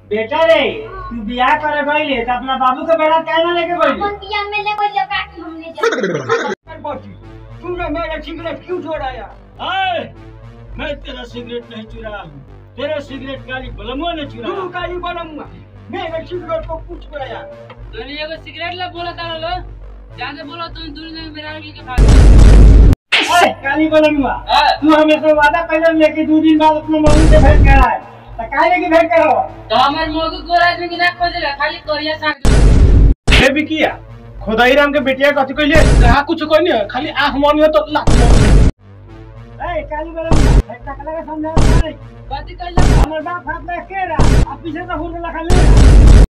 बेटा रे तू बियाह करे गईले तो अपना बाबू के बेटा काहे ना लेके गईले अपन दिया में ले कोई लगा के हम ले जाए बाटी तूने मेरा सिगरेट क्यों चोराया आए, मैं तेरा सिगरेट नहीं चुरा हूँ तेरा सिगरेट गाली बलमुआ ने चुरा तू का ही बनूंगा मेरे सिगरेट को कुछ चुराया तूने एगो सिगरेट ला बोला तारा लो जाके बोला तुम दूर में मेरा लेके भाग काली बलमुआ हाँ। तू हमेशा वादा कर लेके दो दिन बाद अपने मम्मी से भेंट कराए तो काहे लेके भेंट करो तो हमार मोगु गोरा आदमी के ना खोजेला खाली करिया साग दो हे बिकिया खुदाई राम के बेटिया कथी कहले कहा कुछ कहनी खाली आंख मन तो लाख ए काली बलमुआ एक टकला का समझा नहीं कथी कहला हमर बाप हाथ में के रहा अब पीछे से हुन लखा ले